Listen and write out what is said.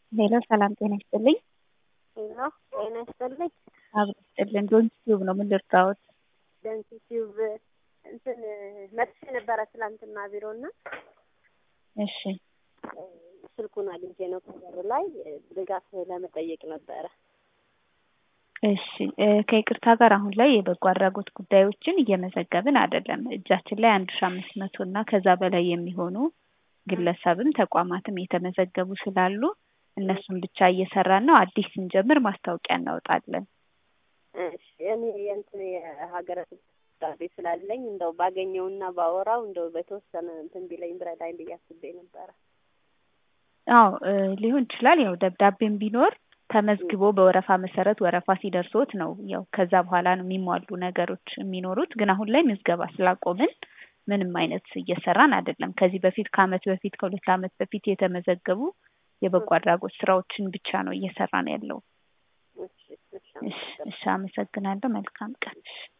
ሄሎ ሰላም ጤና ይስጥልኝ። ሄሎ ጤና ይስጥልኝ። አብሮ ይስጥልን። ዶንት ቲዩብ ነው። ምን ልርዳዎት? ደንሲ ቲዩብ እንትን መጥቼ ነበረ ትላንትና ቢሮ እና እሺ ስልኩን አግኝቼ ነው ከበር ላይ ድጋፍ ለመጠየቅ ነበረ። እሺ እ ከይቅርታ ጋር አሁን ላይ የበጎ አድራጎት ጉዳዮችን እየመዘገብን አይደለም። እጃችን ላይ አንድ ሺ አምስት መቶ እና ከዛ በላይ የሚሆኑ ግለሰብም ተቋማትም የተመዘገቡ ስላሉ እነሱን ብቻ እየሰራን ነው። አዲስ ስንጀምር ማስታወቂያ እናወጣለን። እሺ እኔ የእንትን የሀገረ ስብሳቤ ስላለኝ እንደው ባገኘውና ባወራው እንደው በተወሰነ እንትን ቢለኝ ብረዳኝ ብዬ አስቤ ነበረ። አዎ እ ሊሆን ይችላል። ያው ደብዳቤም ቢኖር ተመዝግቦ በወረፋ መሰረት ወረፋ ሲደርሶት ነው ያው ከዛ በኋላ ነው የሚሟሉ ነገሮች የሚኖሩት። ግን አሁን ላይ ምዝገባ ስላቆምን ምንም አይነት እየሰራን አይደለም። ከዚህ በፊት ከአመት በፊት ከሁለት አመት በፊት የተመዘገቡ የበጎ አድራጎት ስራዎችን ብቻ ነው እየሰራን ያለው። እሺ እሺ እሺ እሺ፣ አመሰግናለሁ። መልካም ቀን።